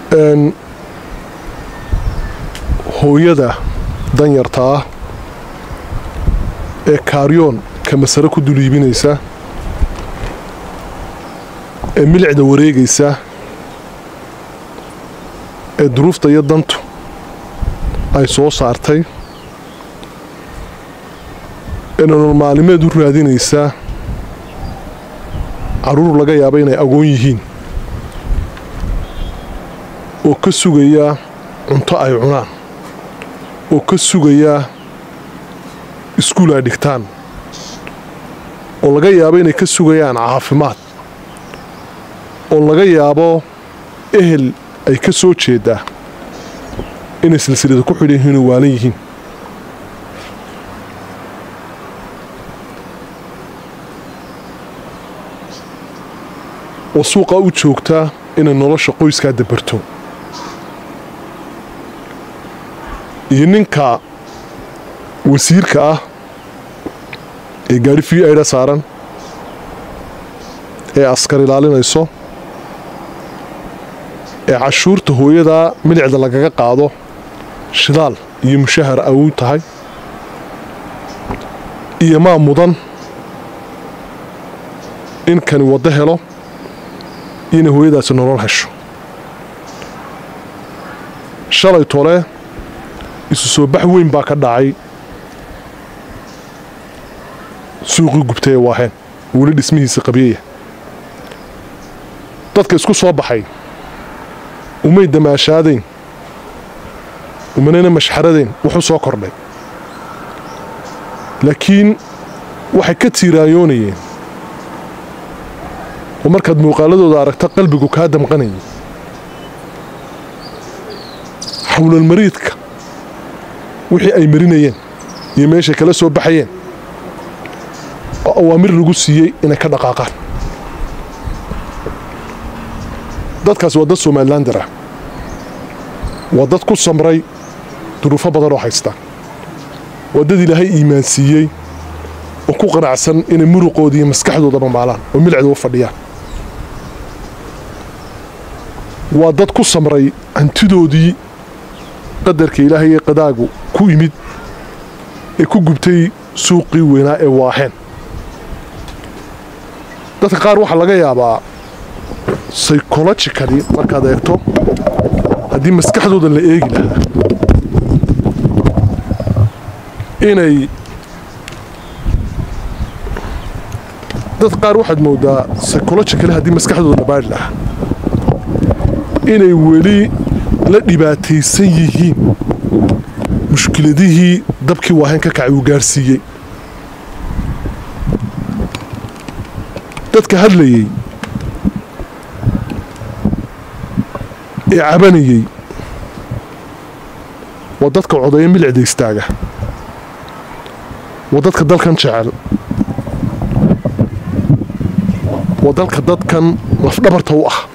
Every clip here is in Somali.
hooyada danyarta ah ee kaaryoon ka masare ku dul iibinaysa ee milicda wareegaysa ee duruufta iyo dantu ay soo saartay ee nolol maalimeed u raadinaysa carruur laga yaaba inay agoon yihiin oo ka sugaya cunto ay cunaan oo ka sugaya iskuul ay dhigtaan oo laga yaabo inay ka sugayaan caafimaad oo laga yaabo ehel ay ka soo jeeddaa inay silsilada ku xidhan yihiin oo waalan yihiin oo suuqaa u joogtaa inay nolosha qoyskaa dabarto iyo ninka wasiirka ah ee gaari v aidha saaran ee askar ilaalinayso ee cashuurta hooyadaa milicda lagaga qaado shidaal iyo mushahar ay u tahay iyo maa mudan in kani waddo helo iyo inay hooyadaasi nolol hesho shalay tole isu soo bax weyn baa ka dhacay suuqii gubtay ee waaheen weli dhismihiisa qabyaya dadka isku soo baxay umay damaashaadayn umanayna mashxaradayn wuxuu soo kordhay laakiin waxay ka tiiraayoonayeen oo markaad muuqaaladooda aragta qalbigu kaa damqanayay xawlalmariidka wixii ay marinayeen iyo meeshay kala soo baxayeen oo awaamir lagu siiyey inay ka dhaqaaqaan dadkaas waa dad somalilander ah waa dad ku samray duruufo badan oo haysta waa dad ilaahay iimaansiiyey oo ku qanacsan inay muruqooda iyo maskaxdoodaba maalaan oo milicda u fadhiyaan waa dad ku samray hantidoodii qadarka ilaahay ee qadaagu ku yimid ee ku gubtay suuqii weynaa ee waaheen dadka qaar waxaa laga yaabaa psychologically markaad eegto haddii maskaxdooda la eegi lahaa inay dad qaar waxaad moodaa psychologically haddii maskaxdooda la baari lahaa inay weli la dhibaataysan yihiin mushkiladihii dabkii waaheen ka kacay uu gaarsiiyey dadka hadlayey ee cabanayey waa dadka codeeya milicda istaaga waa dadka dalkan jecel waa dalka dadkan lafdhabarta u ah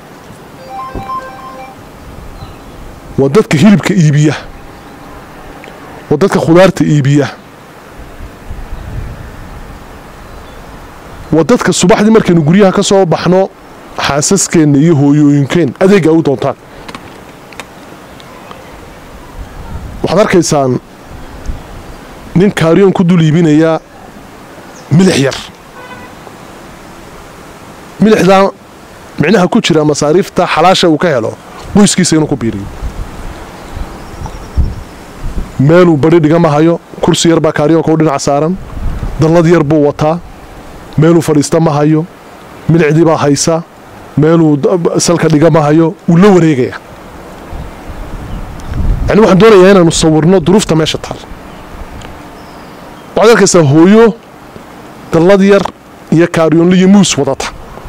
waa dadka hilibka iibiya waa dadka khudaarta iibiya waa dadka subaxdii markaynu guryaha ka soo baxno xaasaskeenna iyo hooyooyinkeen adeega u doontaan waxaad arkaysaan nin kaariyoon ku dul iibinayaa milix yar milixdaa micnaha ku jira masaariifta xalaasha uu ka helo qoyskiisa inuu ku biiriyo meeluu badhi dhigama hayo kursi yar baa kaariyoonka u dhinac saaran dallad yar buu wataa meeluu fadhiista ma hayo milicdii baa haysa meeluu salka dhiga ma hayo wuu la wareegaya yani waxaan doonayaa inaanu sawirno duruufta meesha taal waxaad arkaysaa hooyo dallad yar iyo kaaryoonla iyo muus wadata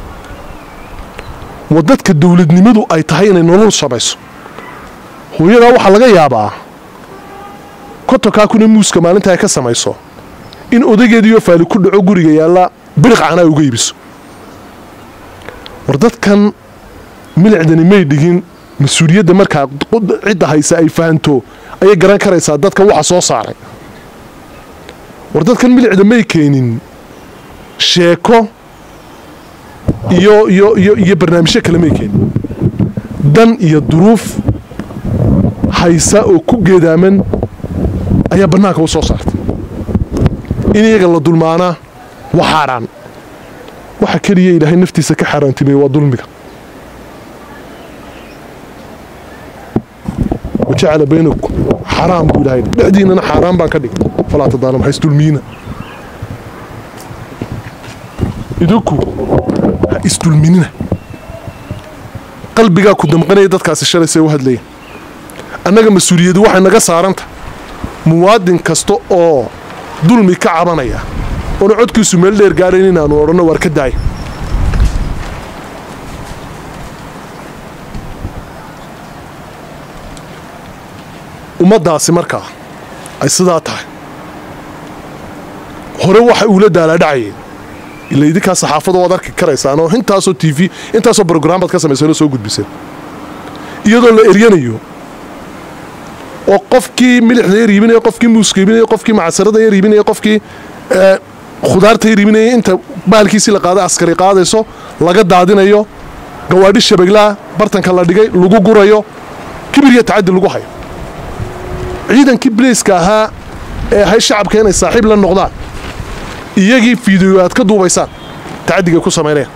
waa dadka dawladnimadu ay tahay inay nolol samayso hooyadaa waxaa laga yaabaa kontonkaa kuna muuska maalinta ay ka samayso in odageediioo faali ku dhaco guriga yaalla biriq canaa uga iibiso war dadkan milicdani may dhigin mas-uuliyadda markaa cidda haysa ay fahanto ayay garan karaysaa dadka waxa soo saaray war dadkan milicda may keenin sheeko iyo iyo iyo iyo barnaamijyo kale may keenin dan iyo duruuf haysa oo ku geedaaman ayaa bannaanka u soo saartay in iyaga la dulmaanaa waa xaaraan waxa keliya ilaahay naftiisa ka xaaraantimey waa dulmiga wajacala baynakum xaraam buu ilaahay dhexdiinnana xaaraan baan ka dhigay falaa tadaalam hays dulmiina idinku ha isdulminina qalbigaa ku damqanaya dadkaasi shalay see u hadlaya annaga mas-uuliyadu waxay naga saaranta muwaadin kasta oo dulmi ka cabanaya oona codkiisu meel dheer gaadhayn inaanu odhanno waar ka daaya ummaddaasi markaa ay sidaa tahay hore waxa uula daalaadhacayeen ila idinkaa saxaafada waad arki karaysaan oo intaasoo t v intaasoo brograam baad ka samayseenoo soo gudbiseen iyadoo la eryanayo oo qofkii milixda yar iibinaya qofkii muuska iibinaya qofkii macsarada yar iibinaya qofkii khudaarta yar iibinaya inta baalkiisii la qaaday askari qaadayso laga daadinayo gawaadhi shabaglaa bartanka la dhigay lagu gurayo kibir iyo tacaddi lagu hayo ciidankii bilayska ahaa ee ahay shacabka inay saaxiib la noqdaan iyagii fiidiyo aad ka duubaysaan tacaddigay ku samaynayaan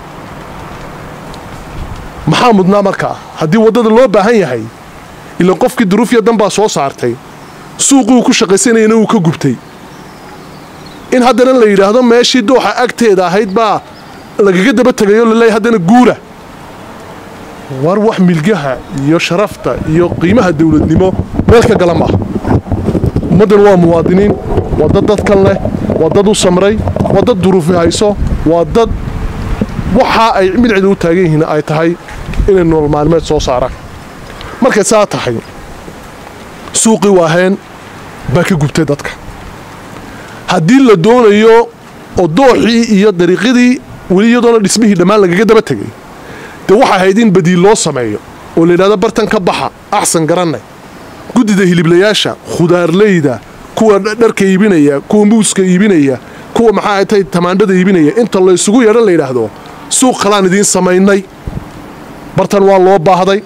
maxaa mudnaa markaa haddii waddada loo baahan yahay ilaan qofkii duruufya dan baa soo saartay suuqii uu ku shaqaysanayana uu ka gubtay in haddana la yidhaahdo meeshii dooxa agteeda ahayd baa lagaga daba tegayo laleeyahy haddana guura war wax milgaha iyo sharafta iyo qiimaha dawladnimo meel ka gala maaha ummaddan waa muwaadiniin waa dad dadkan leh waa dad u samray waa dad duruufi hayso waa dad waxa ay midcida u taagan yihiin ay tahay inay nolol maalmeed soo saaraan markay saa tahay suuqii waaheen baa ka gubtay dadka haddii la doonayo oo dooxii iyo dariiqyadii weli iyadoona dhismihii dhammaan lagaga daba tegay dee waxa ahayd in badiil loo sameeyo oo la yidhahdo bartan ka baxa axsan garannay guddida hiliblayaasha khudaarleyda kuwa dharka iibinaya kuwa muuska iibinaya kuwa maxaa tay tamaandhada iibinaya inta la ysugu yeedhan la yidhaahdo suuq kalaan idiin samaynay bartan waa loo baahday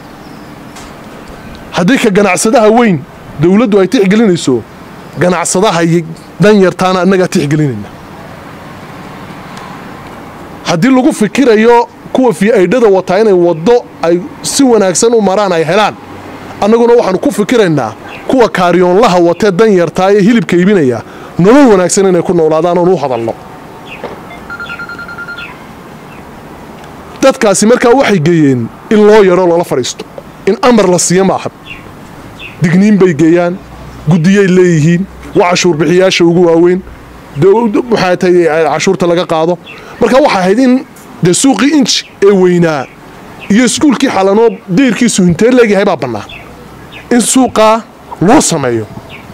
haddii ka ganacsadaha weyn dawladdu ay tixgelinayso ganacsadaha danyartaana annagaa tixgelinayna haddii lagu fikirayo kuwa fiaidhada wataa inay waddo ay si wanaagsan u maraan ay helaan annaguna waxaanu ku fikiraynaa kuwa kaaryoonlaha watee danyartaa ee hilibka iibinaya nolol wanaagsan inay ku noolaadaan oon u hadalno dadkaasi markaa waxay geeyeen in loo yaro loola fadhiisto in amar la siiyo maaha digniin bay geeyaan guddiyay leeyihiin waa cashuur bixiyaasha ugu waaweyn maxaa tay cashuurta laga qaado marka waxay ahayd in dee suuqii inji ee weynaa iyo iskuulkii xalanoo deyrkiisu hintee leegyahay baa bannaa in suuqaa loo sameeyo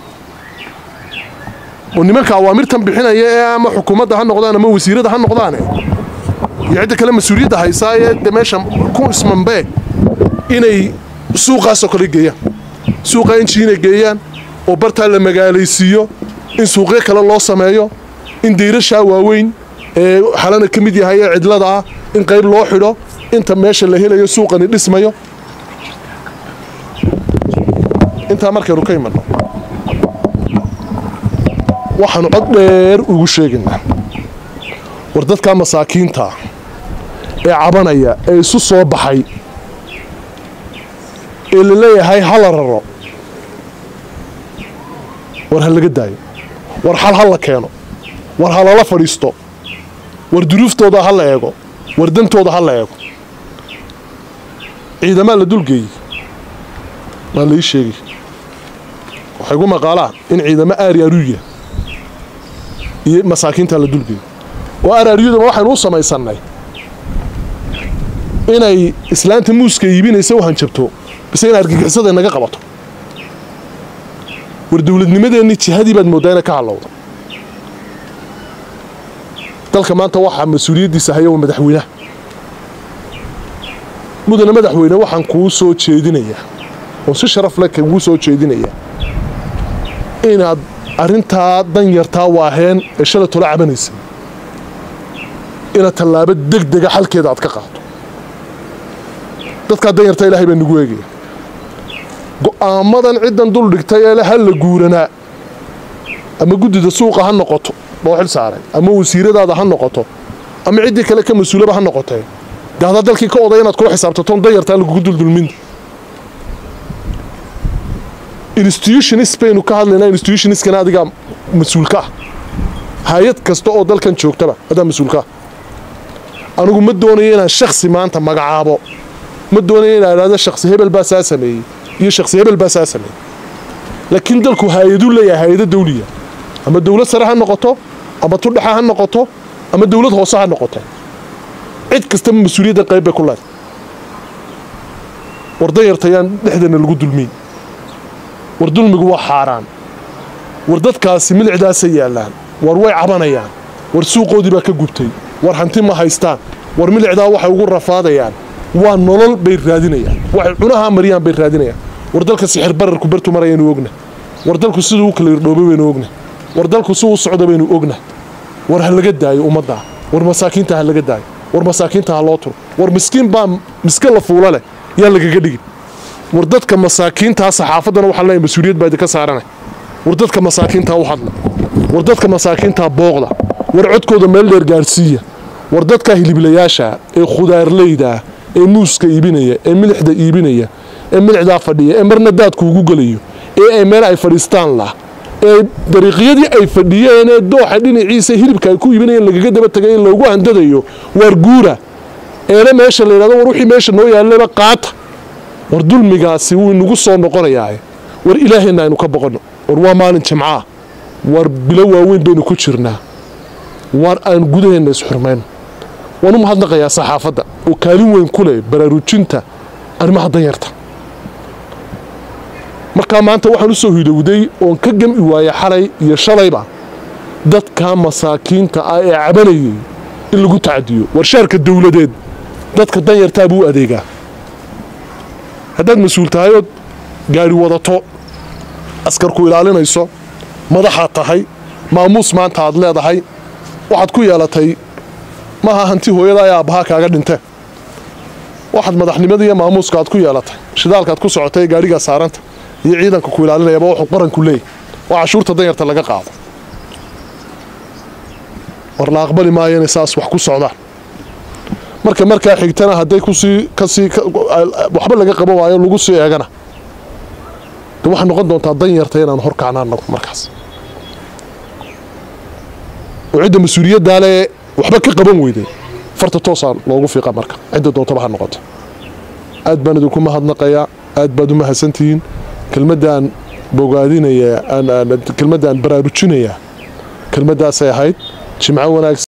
oo nimanka awaamirtan bixinaya ee ama xukuumadda ha noqdaan ama wasiirada ha noqdaane iyo cidda kale mas-uuliyadda haysaa ee de meesha ku ismanbee inay suuqaasoo kale geeyaan suuqaa inji inay geeyaan oo bartaa la magaalaysiiyo in suuqyo kale loo sameeyo in dayrashaa waaweyn ee xalana ka mid yahay ee cidlada ah in qayb loo xidho inta meesha la helayo suuqani dhismayo intaa markaynu ka imanno waxaanu cod dheer ugu sheegaynaa war dadkaa masaakiinta ee cabanaya ee isu soo baxay ee la leeyahay hala raro war ha laga daayo war xal ha la keeno war ha lala fadhiisto war duruuftooda ha la eego war dantooda ha la eego ciidamaa la dulgeeyey waa la ii sheegay waxay gu maqaalaa in ciidamo aari aruuya iyo masaakiintaa la dulgeeyey oo aaraariyaduna waxaynu u samaysannay inay islaanta muuska iibinaysa u hanjabto bise in argagixisada naga qabato war dawladnimadeennii jihadii baad mooddaa inay ka hadlowda dalka maanta waxaa mas-uuliyaddiisa haya waa madaxweynaha mudane madaxweyne waxaan kuu soo jeedinayaa oo si sharaf leh kaguu soo jeedinayaa inaad arrintaa danyartaa waaheen ee shalay tola cabanaysa inaad tallaabo deg dega xalkeeda aad ka qaado dadkaa danyarta ilaahay baa nagu eegaya go'aamadan ciddan dul dhigtay ee ha la guuranaa ama guddida suuqa ha noqoto loo xil saaray ama wasiiradaada ha noqoto ama ciddii kale ka mas-uulaba ha noqotee dee haddaa dalkii ka oday inaad kula xisaabtaton danyartaa lagugu duldulmin institutionis baynu ka hadlaynaa institutioniskana adigaa mas-uulka ah hay-ad kasta oo dalkan joogtaba adaa mas-uulka ah anigu ma doonayo inaan shaksi maanta magacaabo ma doonayo inaan idhahdo shaksi hebel baa saa sameeyey iyo shaksi hebel baa saa sameeyey laakiin dalku hay-aduu leeyahay hay-ado dawliya ama dawlad sare ha noqoto ama tudhexa ha noqoto ama dawlad hoose ha noqoto cid kastaba mas-uuliyadda qayb bay ku leedahay war danyartayaan dhexdeena lagu dulmiyn war dulmigu waa xaaraan war dadkaasi milicdaasay yaallaan war way cabanayaan war suuqoodii baa ka gubtay war hanti ma haystaan war milicdaa waxay ugu rafaadayaan waa nolol bay raadinayaan waxay cunahaa mariyaan bay raadinayaan war dalka sixir bararku bartu marayaynu ogna war dalku siduu u kala irdhoobay baynu ogna war dalku siduu u socda baynu ogna war ha laga daayo ummaddaa war masaakiinta ha laga daayo war masaakiinta ha loo turo war miskiin baa miska la fuula leh yaa lagaga dhigin war dadka masaakiintaa saxaafaddana waxaa leeyahay mas-uuliyad baa idinka saaranay war dadka masaakiintaa u hadla war dadka masaakiintaa booqda war codkooda meel dheer gaadhsiiya war dadka hiliblayaasha ee khudaarleyda ee muuska iibinaya ee milixda iibinaya ee milixdaa fadhiya ee marna daadku ugu gelayo ee ay meel ay fadhiistaan lah ee dariiqyadii ay fadhiyeen ee dooxa dhinaciisa hilibka ay ku iibinayeen lagaga daba tegay in loogu handadayo waar guura eena meesha la yidhahdo war wixii meesha noo yaallaba qaata war dulmigaasi wuu inagu soo noqonayaa war ilaahayna aynu ka boqonno war waa maalin jimcaah war bilo waaweyn baynu ku jirnaa war aan gudaheenna isxurmayno waan u mahadnaqayaa saxaafadda oo kaalin weyn ku leh baraarujinta arrimaha danyarta markaa maanta waxaan u soo hidowday oon ka gami waaya xalay iyo shalayba dadka masaakiinta ah ee cabanayay in lagu tacadiyo warshaarka dawladeed dadka danyartaa buu u adeegaa haddaad mas-uul tahay ood gaari wadato askarku ilaalinayso madaxaad tahay maamuus maanta aad leedahay waxaad ku yeelatay maaha hanti hooyada ee aabbahaa kaaga dhintee waxaad madaxnimada iyo maamuuska aad ku yeelatay shidaalkaad ku socotay ee gaadhigaa saaranta iyo ciidanka ku ilaalinayaba wuxuu qaranku leeyahy oo cashuurta danyarta laga qaado war la aqbali maayo inay saas wax ku socdaan marka markaa xigtana hadday kusii kasii waxba laga qaban waayo lagu sii eegana de waxay noqon doontaa danyarta inaan horkacna anagu markaas oo cidda mas-uuliyaddaa le waxba ka qaban weyday farta toosaa loogu fiiqa marka cidda doontaba ha noqoto aad baan idinku mahadnaqayaa aad baad u mahadsantihiin kelmaddaan bogaadinaya kelmaddaan baraarujinayaa kelmaddaasay ahayd jimco wanaagsan